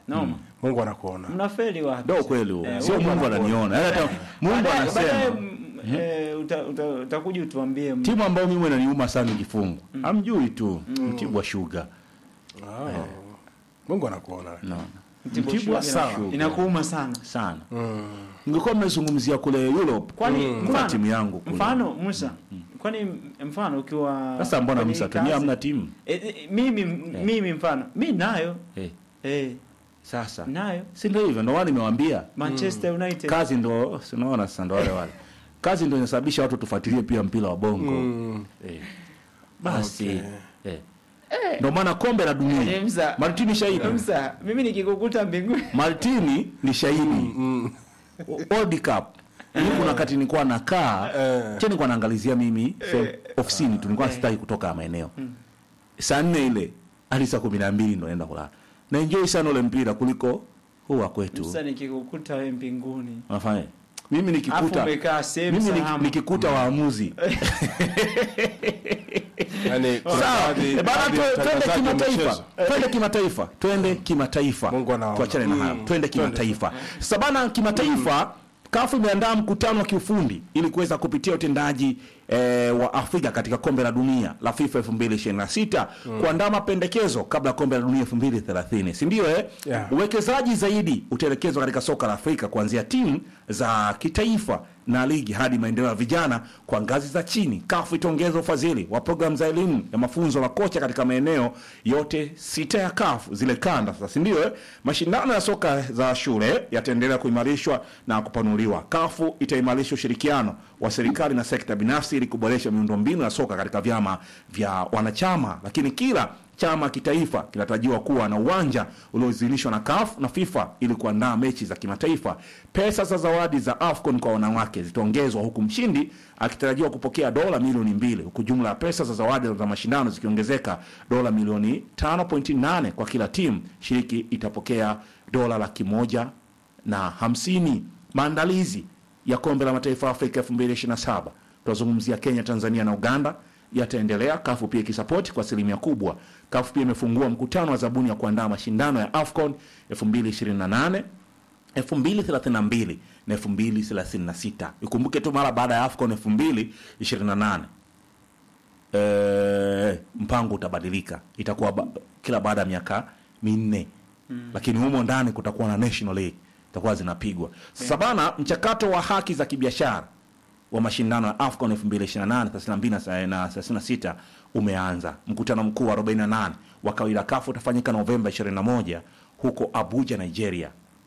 Noma. Mungu anakuona. Mnafeli wapi? Ndio kweli huo. Eh, Sio Mungu Mungu ananiona. Yaani hata Mungu Baadaye- baadaye, anasema mm, eh, uta- uta- utakuja utuambie m- timu ambayo mimi inaniuma sana kifungu. Hamjui tu Mtibwa Sugar. Ah. Mungu anakuona. Naona. Mtibwa Mtibwa Sugar Sugar. inakuuma sana. sana. Mm. Ningekuwa mmezungumzia kule Europe. Kwani kuna mfano, timu yangu kule. mfano Musa, kwani mfano ukiwa Sasa mbona kwenye Musa hii tu kazi- hamna timu? Eh, eh, mimi mimi mfano mi nayo Eh, eh, sasa. nayo Si ndio hivyo ndio wao nimewaambia. Manchester United Kazi ndo sinaona sasa ndo wale wale. Kazi ndo inasababisha watu tufuatilie pia mpira wa bongo. Mm. Eh. Basi. Okay. Eh. Ndio maana kombe la dunia. Eh, Musa, Martini shahidi. Musa, mimi nikikukuta mbinguni Martini ni shahidi. World Cup. Mimi kuna wakati nilikuwa nakaa, Eh. che nilikuwa naangalizia mimi se- ofisini tu nilikuwa sitaki kutoka maeneo. Saa nne ile hadi saa kumi na mbili ndo naenda kulala. Na enjoy sana ule mpira kuliko huu wa kwetu. Musa, nikikukuta wewe mbinguni Unafanya? Mimi afu nikikuta umekaa sehemu mimi nik- salama nikikuta waamuzi Yaani kuna Sawa. baadhi- Eh, bana baadhi tu- ya twende watangazaji wa kimataifa. michezo. Twende kimataifa. Twende kimataifa. Mungu anaona. Tuachane na hayo. Mm. Twende kimataifa. Sasa bana kimataifa kafu imeandaa mkutano wa kiufundi ili kuweza kupitia utendaji eh, wa Afrika katika kombe la dunia la FIFA 2026 kuandaa mapendekezo kabla ya kombe la dunia 2030, si ndio eh? Yeah. Uwekezaji zaidi utaelekezwa katika soka la Afrika kuanzia timu za kitaifa na ligi hadi maendeleo ya vijana kwa ngazi za chini. CAF itaongeza ufadhili wa programu za elimu ya mafunzo la kocha katika maeneo yote sita ya CAF zile kanda sasa, si ndio? eh? Mashindano ya soka za shule yataendelea kuimarishwa na kupanuliwa. CAF itaimarisha ushirikiano wa serikali na sekta binafsi ili kuboresha miundombinu ya soka katika vyama vya wanachama, lakini kila chama kitaifa kinatarajiwa kuwa na uwanja ulioidhinishwa na CAF na FIFA ili kuandaa mechi za kimataifa. Pesa za zawadi za AFCON kwa wanawake zitaongezwa huku mshindi akitarajiwa kupokea dola milioni mbili huku jumla ya pesa za zawadi za mashindano zikiongezeka dola milioni 5.8 kwa kila timu shiriki itapokea dola laki moja na hamsini. Maandalizi ya kombe la mataifa ya Afrika 2027 tunazungumzia Kenya, Tanzania na Uganda yataendelea. Kafu pia ikisapoti kwa asilimia kubwa. Kafu pia imefungua mkutano wa zabuni ya kuandaa mashindano ya AFCON 2028 2032 na 2036. Ikumbuke tu mara baada ya AFCON 2028 eh, mpango utabadilika, itakuwa ba, kila baada ya miaka minne lakini humo ndani kutakuwa na National League itakuwa zinapigwa sasa bana. Mchakato wa haki za kibiashara wa mashindano ya AFCON 2028 32 na 36 umeanza. Mkutano mkuu wa 48 wa kawaida kafu utafanyika Novemba 21 huko Abuja, Nigeria,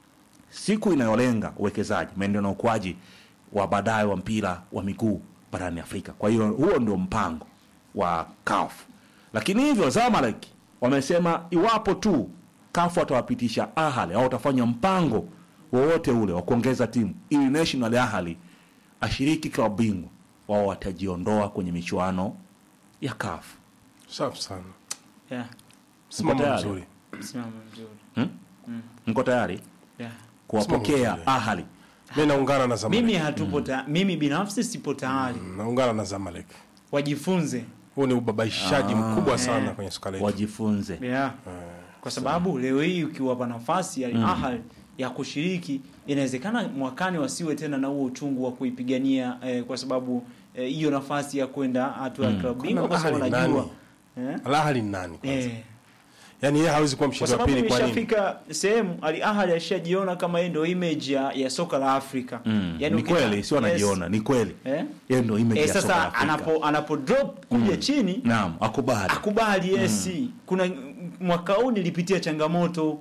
siku inayolenga uwekezaji, maendeleo na ukuaji wa baadaye wa mpira wa miguu barani Afrika. Kwa hiyo huo ndio mpango wa CAF, lakini hivyo Zamalek wamesema iwapo tu CAF watawapitisha Ahali au watafanya mpango wowote ule wa kuongeza timu ili National Ahali ashiriki klabu bingwa, wao watajiondoa kwenye michuano ya CAF. Safi sana. yeah, Simamo tayari? mzuri. msimamo mzuri Hmm? Mko tayari yeah. kuwapokea Simamo mzuri. Ahali? Mimi naungana na Zamalek. mimi hatupo ta, mimi binafsi sipo tayari Naungana na Zamalek. wajifunze Huu ni ubabaishaji mkubwa sana kwenye soka letu. Wajifunze. yeah. kwa sababu leo hii ukiwapa nafasi ya Ahly ya kushiriki inawezekana mwakani wasiwe tena na huo uchungu wa kuipigania eh, kwa sababu eh, hiyo nafasi ya kwenda hatua ya klabu bingwa kwa sababu Ahly wanajua nani? eh, Al Ahly ni nani kwanza? eh, Yaani yeye hawezi kuwa kwa mshindi wa sababu pili kwa nini? imeshafika sehemu Al Ahly ashajiona kama yeye ndio image ya, ya soka la Afrika Mm. Yaani ni ukita- kweli, sio yes. anajiona, ni kweli. eh? Yeye ndio image Eh, ya soka la sasa Afrika. anapo anapo drop kuja chini Naam, akubali. akubali yes kuna mwaka huu nilipitia changamoto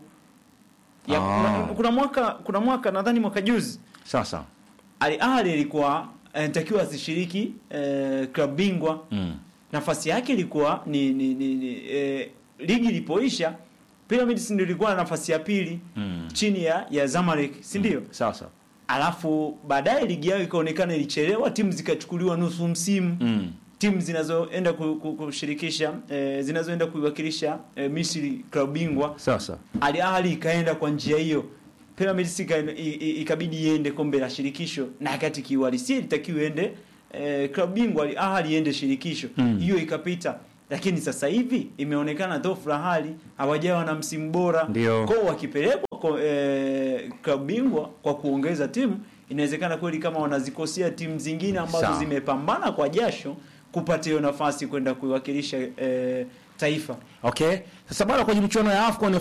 ya, Ah. kuna, kuna mwaka kuna mwaka nadhani mwaka juzi Sasa. Al Ahly ilikuwa anatakiwa asishiriki eh, klabu bingwa Mm. nafasi yake ilikuwa ni, ni, ni, ni eh, ligi ilipoisha Pyramids ndio ilikuwa na nafasi ya pili Mm. chini ya ya Zamalek si ndio Sasa. alafu baadaye ligi yao ikaonekana ilichelewa timu zikachukuliwa nusu msimu Mm. timu zinazoenda ku- ku- kushirikisha eh, zinazoenda kuiwakilisha eh, Misri klabu bingwa Sasa. Al Ahly ikaenda kwa njia hiyo Pyramids ika- i- i- ikabidi iende kombe la shirikisho na kati kiuhalisia ilitakiwa iende eh, klabu bingwa Al Ahly iende shirikisho Mm. hiyo ikapita lakini sasa hivi imeonekana dhofu la hali hawajawa na msimu bora Ndio. kwao wakipelekwa kwa eh, klabu bingwa kwa kuongeza timu inawezekana kweli kama wanazikosea timu zingine ambazo Sawa. zimepambana kwa jasho kupata hiyo nafasi kwenda kuiwakilisha eh, taifa Okay. Sasa bado kwenye michuano ya AFCON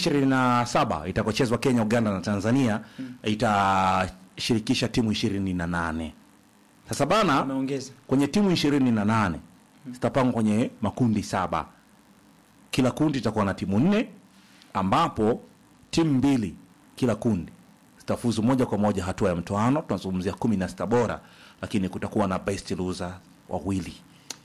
2027 itakochezwa Kenya, Uganda na Tanzania itashirikisha timu 28. Sasa bana ameongeza kwenye timu 28 zitapangwa kwenye makundi saba. Kila kundi itakuwa na timu nne ambapo timu mbili kila kundi zitafuzu moja kwa moja hatua ya mtoano. Tunazungumzia kumi na sita bora, lakini kutakuwa na best loser wawili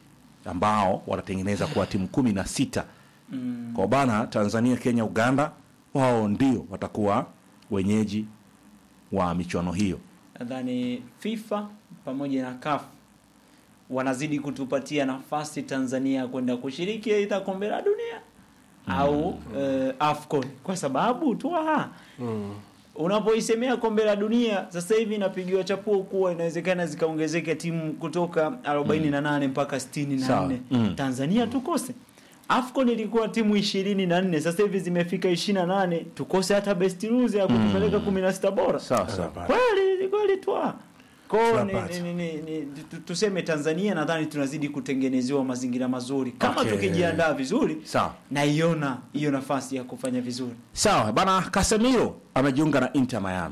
ambao watatengeneza kuwa timu kumi na sita mm. kwa bana Tanzania, Kenya, Uganda wao ndio watakuwa wenyeji wa michuano hiyo. nadhani FIFA pamoja na CAF wanazidi kutupatia nafasi Tanzania kwenda kushiriki aidha kombe la dunia au eh, AFCON kwa sababu tu aha, unapoisemea kombe la dunia sasa hivi inapigiwa chapuo kuwa inawezekana zikaongezeka timu kutoka 48 mpaka 64 Sawa. Mm. Tanzania tukose AFCON ilikuwa timu 24 sasa hivi zimefika 28 tukose hata best loser ya kutupeleka 16 bora Sawa sawa. kweli ni kweli twa ko ni, Tunapata. ni, ni, ni, tu- tuseme Tanzania nadhani tunazidi kutengenezewa mazingira mazuri kama Okay. tukijiandaa vizuri Sawa. naiona hiyo nafasi ya kufanya vizuri Sawa bana, Casemiro amejiunga na Inter Miami.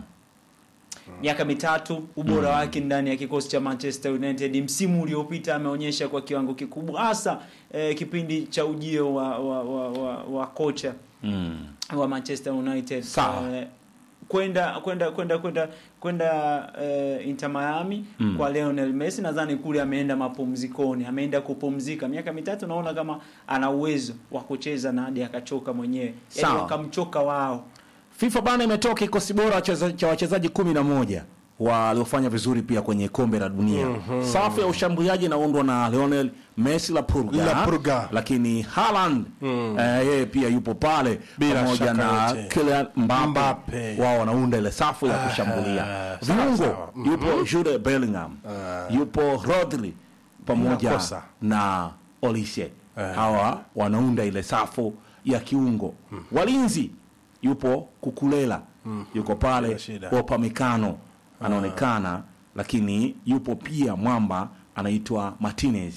miaka mitatu ubora wake ndani ya kikosi cha Manchester United msimu uliopita ameonyesha kwa kiwango kikubwa hasa eh, kipindi cha ujio wa, wa, wa, wa, wa kocha Mm. wa Manchester United Sawa. eh, kwenda kwenda kwenda kwenda kwenda eh, Inter Miami Mm. kwa Lionel Messi nadhani kule ameenda mapumzikoni ameenda kupumzika miaka mitatu naona kama ana uwezo wa kucheza na hadi akachoka mwenyewe yani Sawa. wakamchoka wao FIFA bana imetoa kikosi bora cheza- cha wachezaji kumi na moja waliofanya vizuri pia kwenye kombe la dunia. Safu ya ushambuliaji inaundwa na Lionel Messi la Purga, La Purga. lakini Haaland eh, yeye pia yupo pale Bila pamoja shaka na yote. Kylian Mbappe, Mbappe. wao wanaunda ile safu ya Ah, kushambulia. sawa, Viungo sawa. yupo Jude Bellingham, yupo Rodri pamoja Inakosa. na Olise. Ah. Hawa wanaunda ile safu ya kiungo. Walinzi yupo Kukulela, yuko pale Bila shida. Upamecano anaonekana, lakini yupo pia mwamba anaitwa Martinez.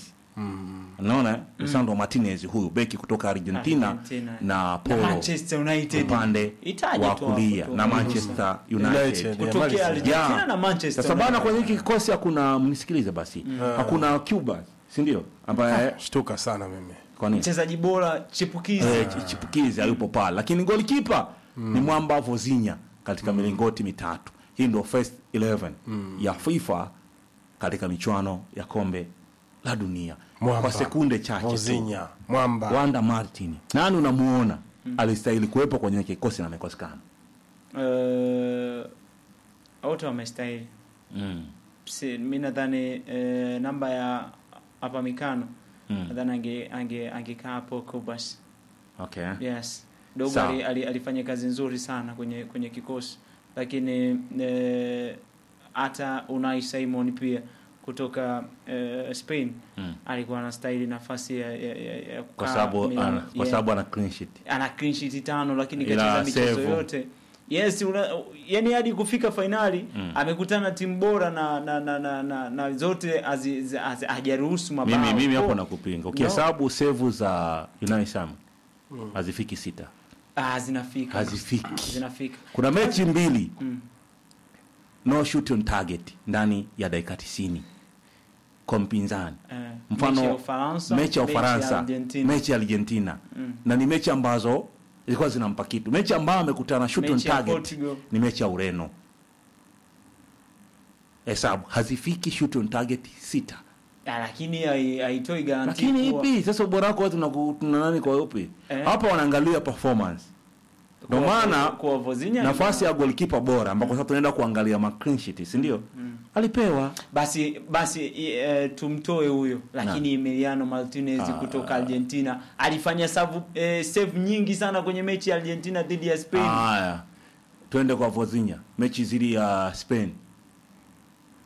Unaona Lisandro Martinez huyu beki kutoka Argentina, Argentina. na na Polo Manchester United upande Itaje wa tu hapo kulia tu. na Manchester United. United. kutokea Manchester. Argentina Yeah. na Manchester Sasa bana, United. kwenye hiki kikosi hakuna, mnisikilize basi, hakuna Cuba, si ndio? Ambaye Shtuka sana mimi. kwa nini mchezaji bora chipukizi eh, chi- chipukizi alipo pale, lakini golikipa ni mwamba Vozinha katika milingoti mitatu. Hii ndio first 11 ya FIFA katika michuano ya kombe la dunia. Mwamba. Kwa sekunde chache tu, Mozinya, Mwamba. Wanda Martin, nani unamuona alistahili kuwepo kwenye kikosi na amekosekana? Eh, wote wamestahili Mm. Si- mi nadhani eh, namba ya hapa mikano Mm. nadhani ange ange angekaa hapo Kubas. Okay. Yes. Dogo Sawa. ali, ali, alifanya kazi nzuri sana kwenye kwenye kikosi, lakini eh, hata Unai Simon pia kutoka eh, Spain Mm. alikuwa anastahili nafasi ya, ya, ya, ya Kwa kukaa sababu Milan. ana, kwa Yeah. sababu ana clean sheet. ana clean sheet tano lakini Ila kacheza michezo save. yote yes una, yani hadi kufika fainali amekutana na timu bora na na, na, na, na, na zote hazi- zi- hazi- hajaruhusu mabao Mimi mimi hapo Kwa- nakupinga. Ukihesabu sevu za Unai Sam hazifiki sita. ah, zinafika Hazifiki. zinafika Kuna mechi mbili Mm. no shoot on target ndani ya dakika 90 kwa mpinzani. eh, Mfano mechi ya Ufaransa mechi ya Ufaransa, Argentina. mechi ya Argentina Mm. na ni mechi ambazo zilikuwa zinampa kitu. Mechi ambayo amekutana shoot on Mechi ya target Portugal. ni mechi ya Ureno. Hesabu hazifiki shoot on target sita. Ah, lakini hai- haitoi garanti Lakini kuwa- ipi sasa ubora wako wewe tunaku- tuna nani kwa upi? Eh. Hapa wanaangalia performance. Ndio kuwa- maana kuwa Vozinha nafasi ya goalkeeper bora ambako sasa tunaenda kuangalia ma clean sheet, si ndio? Alipewa basi basi i- eh, tumtoe huyo lakini Emiliano Martinez Ah. kutoka Argentina alifanya savu, eh, save nyingi sana kwenye mechi ya Argentina dhidi ya Spain Haya, twende kwa Vozinha, mechi zidi ya Spain.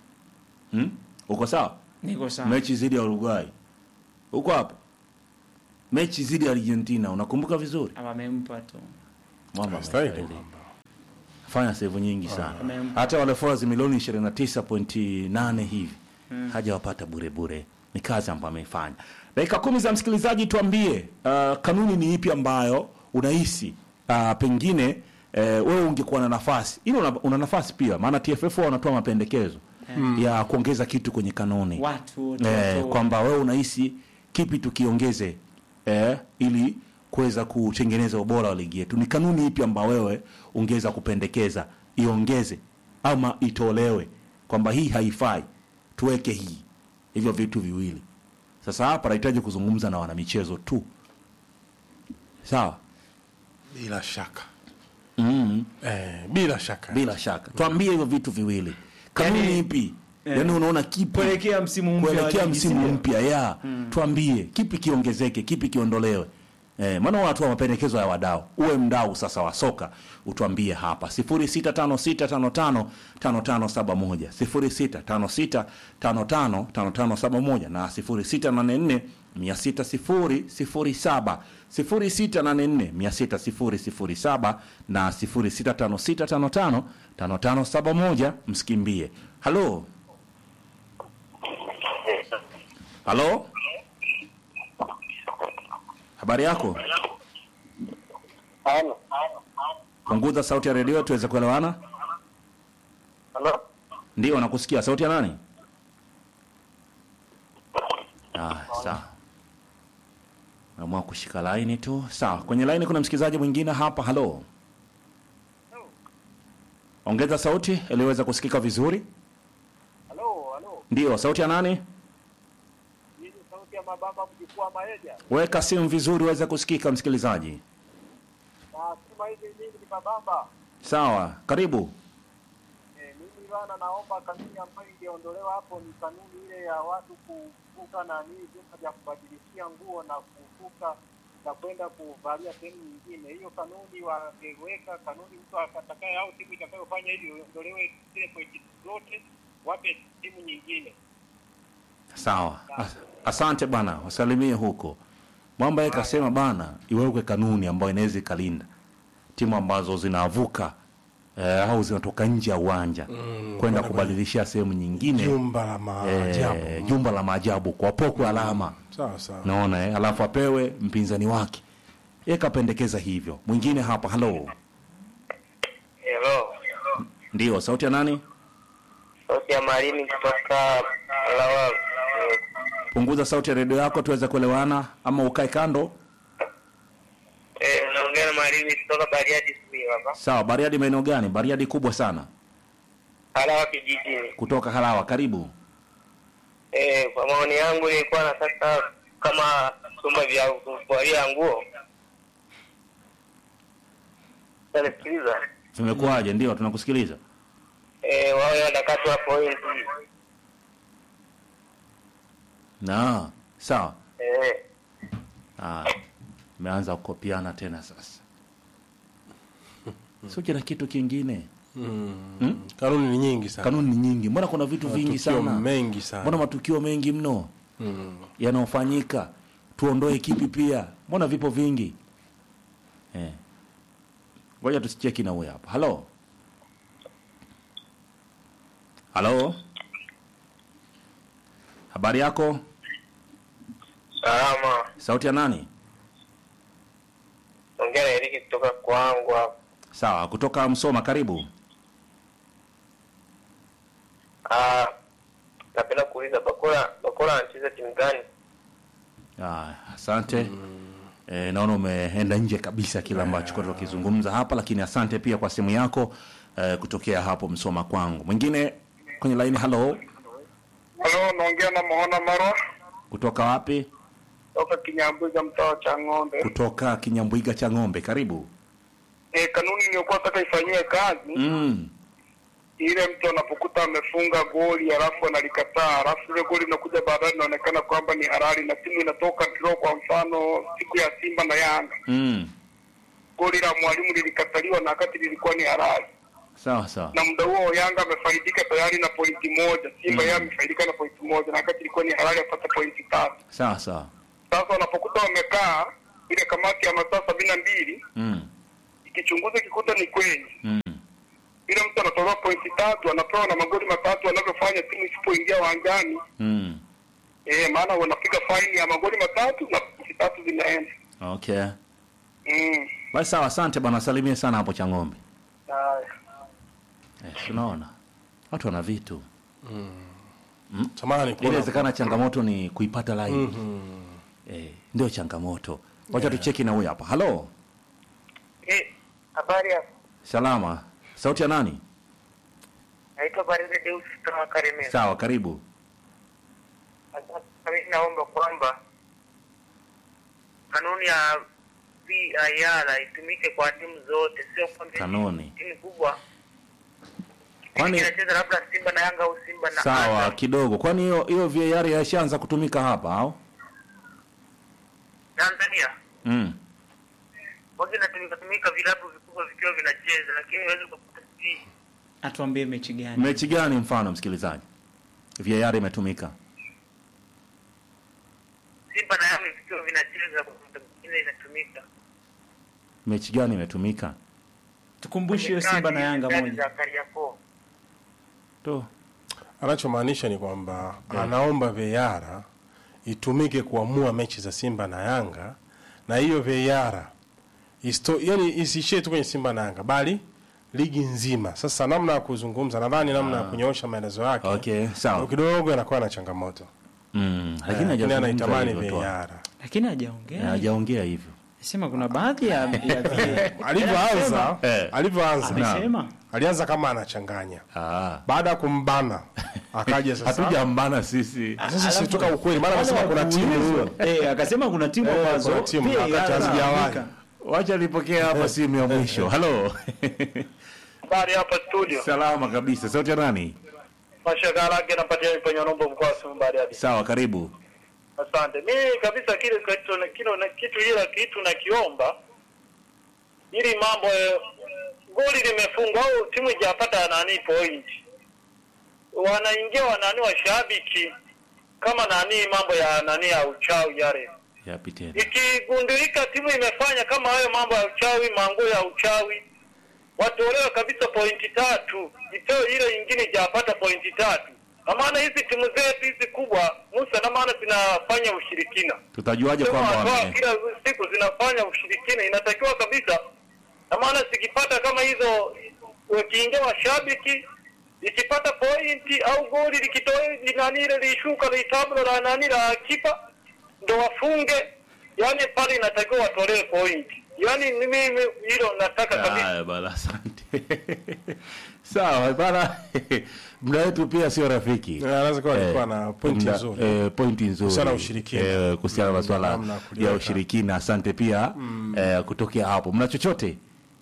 Hmm? Uko sawa? niko sawa Mechi zidi ya Uruguay. Uko hapo? mechi zidi ya Argentina unakumbuka vizuri Ama amempa tu mwamba Stahili amestahili. mwamba. fanya save nyingi sana Amempa. hata wale followers milioni 29.8 hivi hajawapata bure bure ni kazi ambayo ameifanya dakika kumi za msikilizaji tuambie uh, kanuni ni ipi ambayo unahisi uh, pengine uh, wewe ungekuwa na nafasi ili una, una nafasi pia maana TFF wao wanatoa mapendekezo ya kuongeza kitu kwenye kanuni watu wote eh, watoe. kwamba wewe unahisi kipi tukiongeze eh, ili kuweza kutengeneza ubora wa ligi yetu. Ni kanuni ipi ambayo wewe ungeweza kupendekeza iongeze ama itolewe, kwamba hii haifai, tuweke hii? Hivyo vitu viwili. Sasa hapa nahitaji kuzungumza na wanamichezo tu, sawa? bila shaka mm eh, bila shaka Bila shaka, tuambie hivyo vitu viwili, kanuni Yaani- ipi? eh, Yaani unaona kipi kuelekea msimu mpya wa kuelekea ligi, msimu sindio? mpya ya tuambie kipi kiongezeke kipi kiondolewe eh, maana wanatoa mapendekezo ya wadau uwe mdau sasa wa soka utuambie hapa 0656555571 0656555571 na 0684 60007 0684 na 0656555571 msikimbie halo halo habari yako Halo. punguza sauti ya redio tuweze kuelewana Halo. ndio nakusikia sauti ya nani ah, sawa naamua kushika laini tu sawa kwenye laini kuna msikilizaji mwingine hapa halo ongeza sauti iliweza kusikika vizuri Halo, halo. ndio sauti ya nani Hii ni sauti ya mabamba mjukuu wa Maeja. weka simu vizuri uweze kusikika msikilizaji Na sima hizi nyingi ni mabamba. sawa karibu Eh, mimi bana naomba kanuni ambayo ingeondolewa hapo ni kanuni ile ya watu kuvuka nani vyumba vya kubadilishia nguo na kuvuka na kwenda kuvalia sehemu nyingine. Hiyo kanuni wangeweka kanuni, mtu atakaye au timu itakayofanya hivyo iondolewe zile pointi zote, wape timu nyingine. sawa As- asante bana wasalimie huko mwamba yeye kasema bana iwekwe kanuni ambayo inaweza ikalinda timu ambazo zinavuka eh, au zinatoka nje ya uwanja kwenda kubadilishia sehemu nyingine jumba la maajabu eh, jumba la maajabu kwa pokwe alama sawa sawa naona eh, alafu apewe mpinzani wake yeye kapendekeza hivyo mwingine hapa halo Hello. ndio sauti ya nani Sauti ya Malimi kutoka Lawal. punguza sauti ya redio yako tuweze kuelewana ama ukae kando Eh, naongea na Malimi kutoka Bariadi Simi hapa. sawa bariadi maeneo gani bariadi kubwa sana Halawa kijijini. kutoka halawa karibu Eh, kwa maoni yangu nilikuwa nataka kama vyumba vya kuvalia nguo. Sanisikiliza. vimekuwaje ndio tunakusikiliza Eh, wawe wanakatwa pointi. na sawa Eh, Ah, imeanza kukopiana tena sasa sio na kitu kingine mm. kanuni ni nyingi sana kanuni ni nyingi mbona kuna vitu vingi Matukio sana mengi sana mbona matukio mengi mno mm. yanayofanyika tuondoe kipi pia mbona vipo vingi eh. ngoja tusicheki na huyu hapa halo halo habari yako salama. sauti ya nani Ongea na Eriki kutoka kwangu hapa. sawa kutoka msoma karibu Ah, napenda kuuliza Bakora Bakora anacheza timu gani? Ah, asante eh, naona umeenda nje kabisa kile ambacho yeah. tukizungumza hapa lakini asante pia kwa simu yako eh, kutokea hapo msoma kwangu mwingine kwenye laini halo Halo, naongea na Mohona Marwa kutoka wapi kutoka Kinyambuga mtaa wa Chang'ombe. kutoka kinyambwiga cha ng'ombe karibu Eh, kanuni iliyokuwa nataka ifanyiwe kazi mm. ile mtu anapokuta amefunga goli alafu analikataa alafu ile goli inakuja baadaye inaonekana kwamba ni halali na timu inatoka draw. Kwa mfano siku ya Simba na Yanga, Mm. goli la mwalimu lilikataliwa na wakati lilikuwa ni halali, sawa sawa na muda huo Yanga amefaidika tayari na pointi moja, Simba yeye amefaidika na pointi moja, na wakati ilikuwa ni halali apata pointi tatu. sawa sawa Sasa wanapokuta wamekaa ile kamati ya masaa sabini na mbili Mm. ikichunguza ikikuta ni kweli, Mm. yule mtu anatolewa pointi tatu, anapewa na magoli matatu anavyofanya timu isipoingia uwanjani. Mm. Eh, maana wanapiga faini ya magoli matatu na pointi tatu zinaenda. Okay. Mm. Basi sawa, asante bwana, salimie sana hapo Chang'ombe. Haya. Eh, tunaona watu wana vitu. Samahani, kuna- Inawezekana changamoto ni kuipata laini. Eh, ndio changamoto. Wacha tucheki na huyu hapa. Halo, Eh, habari ya salama. Sauti ya nani? naitwa Baride Deus kutoka Karimera. Sawa, karibu. Sasa mimi naomba kwamba kanuni ya VAR itumike kwa timu zote, sio kwamba Kanuni. timu kubwa Kwani inacheza labda Simba na Yanga au Simba na sawa Azam. kidogo. Kwani hiyo hiyo VAR yashaanza kutumika hapa au? Tanzania Mm. wagi inatumika tumika vilabu vikubwa vikiwa vinacheza, lakini huwezi kukuta si atuambie mechi gani Mechi gani mfano msikilizaji? VAR imetumika. Simba na Yanga vikiwa vinacheza, kwa muda mwingine inatumika Mechi gani imetumika? tukumbushe hiyo Simba na Yanga Kadi moja za Kariakoo. To. anachomaanisha ni kwamba anaomba VAR itumike kuamua mechi za Simba na Yanga, na hiyo VAR isto, yani isiishie tu kwenye Simba na Yanga, bali ligi nzima. Sasa namna ya kuzungumza, nadhani namna ya kunyoosha maelezo yake Okay, sawa. kidogo inakuwa na changamoto, Mm. Lakini lakini hajazungumza anaitamani hivyo tu. VAR. lakini hajaongea Hajaongea hivyo. sema kuna baadhi ya, ya vile Alivyoanza Eh. alivyoanza amesema alianza kama anachanganya, Ah. baada ya kumbana akaja sasa Hatujambana sisi. sasa sisi tuka ukweli, maana anasema kuna timu eh, akasema kuna timu Eh, ambazo kuna timu, pia wakati yanatumika. hazijawahi. Wacha nipokea hapa simu ya mwisho. Halo. Habari hapa studio. Salama kabisa. Sauti ya nani? Mashaka yake napatia kwenye nombo mkoa wa Simiyu Bariadi. Sawa, karibu. Asante. Mimi kabisa kile kitu na kile na kitu ila kitu nakiomba ili mambo eh, goli limefungwa au timu ijapata nani point. Wanaingia wanani washabiki kama nani mambo ya nani ya uchawi yale. Yapi tena? Ikigundulika timu imefanya kama hayo mambo ya uchawi, manguo ya uchawi, watolewe kabisa pointi tatu, itoe ile ingine ijapata pointi tatu. Na maana hizi timu zetu hizi kubwa Musa, na maana zinafanya ushirikina Tutajuaje Sema kwamba watoa wame kila siku zinafanya ushirikina, inatakiwa kabisa. Na maana zikipata kama hizo, wakiingia washabiki, ikipata pointi au goli likitoa nani ile lishuka litablo la nani la kipa ndo wafunge, yani pale inatakiwa watolewe pointi. Yani ni mimi hilo nataka kabisa. Haya bana, asante. Sawa bana, muda wetu pia sio rafiki. Eh, anaweza kuwa alikuwa Eh, na pointi muda- nzuri. eh, pointi nzuri Kuhusiana na ushirikina. Eh, kuhusiana na masuala Namna ya kuliweka. ya ushirikina. Asante pia eh, kutokea hapo. Mna chochote?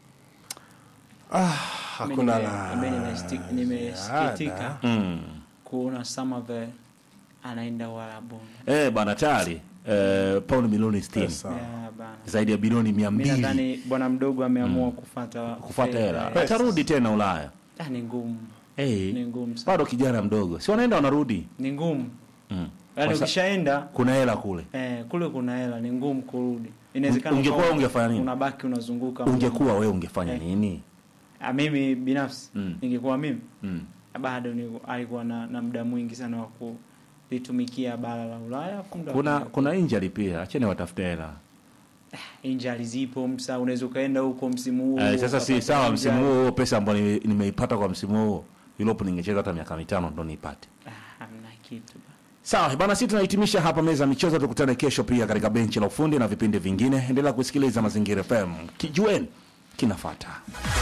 Hakuna Mimi la nime- nimesti- nimesikitika ziada. Mm. kuona Samavel anaenda Warabuni. Eh, bana tayari eh, paundi milioni 60 Pesa. Ya, bana. zaidi ya bilioni mia Mimi mbili nadhani bwana mdogo ameamua kufata kufuata fedha. hela, Pesa. atarudi tena Ulaya. Ah, ni ngumu, Eh, ni ngumu sana, bado kijana mdogo, si wanaenda wanarudi. ni ngumu. Mm. Yaani Sasa- ukishaenda Kuna hela kule. eh, kule kuna hela, ni ngumu kurudi. Inawezekana Ungekuwa ukawa ungefanya nini? Unabaki unazunguka. Ungekuwa wewe ungefanya Eh. nini? Ah, mimi binafsi Mm. ningekuwa mimi Mm. bado ni, alikuwa na, na muda mwingi sana wa kulitumikia bara la Ulaya. afu muda Kuna mwingi- kuna injury pia, acheni watafute hela. injury zipo msa, unaweza ukaenda huko msimu huu Eh, sasa si ukapata sawa injury. msimu huo huo pesa ambayo nime- nimeipata kwa msimu huo Europe ningecheza hata miaka mitano ndo niipate. Ah, hamna kitu bana. Sawa bana, sisi tunahitimisha hapa meza ya michezo. Tukutane kesho pia katika benchi la ufundi na vipindi vingine. Endelea kusikiliza Mazingira FM, kijueni kinafuata.